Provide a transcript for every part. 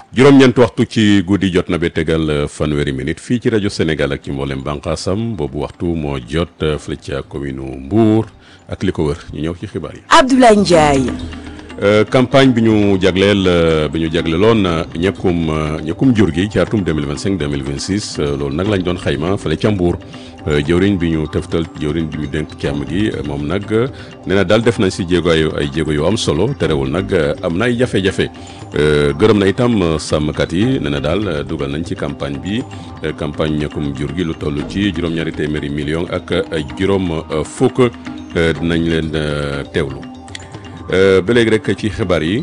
juróom-ñeent waxtu ci guddi jot na ba tegal fanweeri minute fii ci rajo Sénégal ak ci mboolem bànqaasam boobu waxtu moo jot fële ca commune Mbour ak li ko wër ñu ñëw ci xibaar yi. Abdoulaye Ndiaye. campagne bi ñu jagleel bi ñu jagleeloon ñekkum ñekkum jur gi ci atum 2025 2026 loolu nag lañ doon xayma fële ca Mbour jëwriñ bi ñu teftal jëwriñ bi ñu dénk càmm gi moom nag nee na daal def nañ si jéego ay ay jéego yu am solo terewul nag am na ay jafe-jafe gërëm na itam sàmmkat yi nee na daal dugal nañ ci campagne bi campagne ñekkum jur gi lu toll ci juróom-ñaari téeméeri million ak juróom fukk dinañ leen teewlu. ba léegi rek ci xibaar yi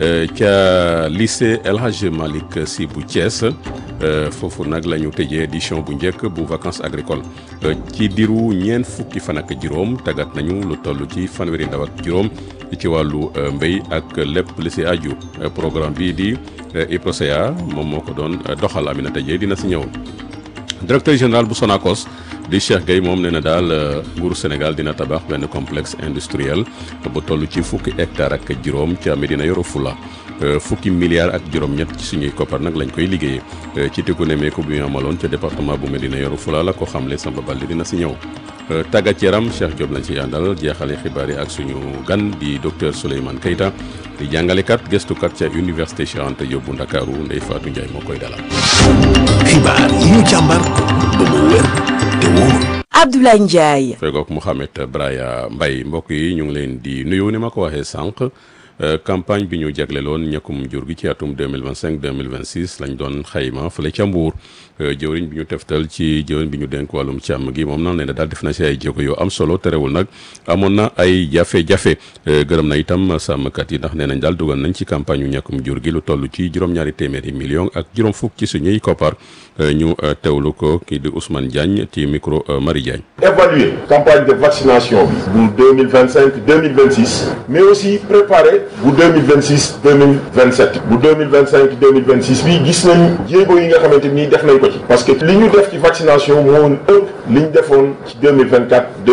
ca lycée El Hadj Malick Sy bu Thiès foofu nag la ñu tëjee édition bu njëkk bu vacances agricoles ci diiru ñeent fukki fan ak juróom tàggat nañu lu toll ci fanweeri ndaw ak juróom ci wàllu mbéy ak lépp li si aju programme bii di IPROSEA moom moo ko doon doxal Aminata Dieye dina si ñëw directeur général bu Sonacos di Cheikh Gueye moom nee na daal nguuru Sénégal dina tabax benn complexe industriel bu toll ci fukki hectare ak juróom ca Medina Yoro Fula fukki milliards ak juróom-ñett ci suñuy koppar nag lañ koy liggéeyee ci tikku nemeeku bi ñu amaloon ca département bu Medina Yoro Fula la ko xamle Samba Balde dina si ñëw. tàggat yaram Cheikh Diop lañ ci àndal jeexale xibaar yi ak suñu gan di docteur Souleymane Keita di jàngalekat gëstukat ca université Cheikh Anta Diop bu Ndakaaru Ndeye Fatou Ndiaye moo koy dalal. xibaar yi ñu càmbar ba mu wér te wóor. Abdoulaye Ndiaye. fegook Mouhamed Braya Mbaye mbokk yi ñu ngi leen di nuyu ni ma ko waxee sànq campagne bi ñu jagleloon ñekkum jur gi ci atum 2025 2026 lañ doon xayma fële ca Mbuur jëwriñ bi ñu teftal ci jëwriñ bi ñu dénk wàllum càmm gi moom nag nee na daal def na si ay jéego yu am solo terewul nag amoon na ay jafe-jafe gërëm na itam sàmmkat yi ndax nee nañ daal dugal nañ ci campagne yu ñekkum jur gi lu toll ci juróom-ñaari téeméeri million ak juróom fukk ci suñuy koppar ñu teewlu ko kii di Ousmane Diagne ci micro Marie Diagne. évaluer campagne de vaccination bi bu 2025 2026 mais aussi préparer bu 2026 2027 bu 2025 2026 bi gis nañ jéego yi nga xamante ni def nañ ko ci parce que li ñu def ci vaccination moo ëpp li ñu defoon ci 2024